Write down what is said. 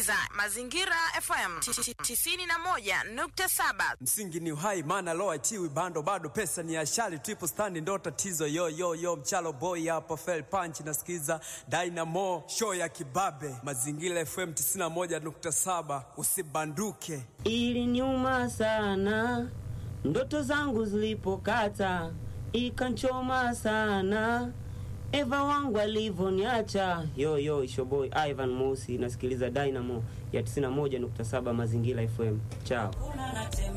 unasikiliza Mazingira FM 91.7. Msingi ni uhai, maana loa chiwi bando bado pesa ni ashali triple stand ndo tatizo yo yo yo mchalo boy hapa fell punch nasikiza Dynamo show ya kibabe Mazingira FM 91.7 usibanduke. Ili nyuma sana ndoto zangu zilipokata, ikanchoma sana Eva wangu alivyoniacha. Yo yo, ishoboy Ivan Mosi, nasikiliza Dynamo ya 91.7 Mazingira FM. Chao.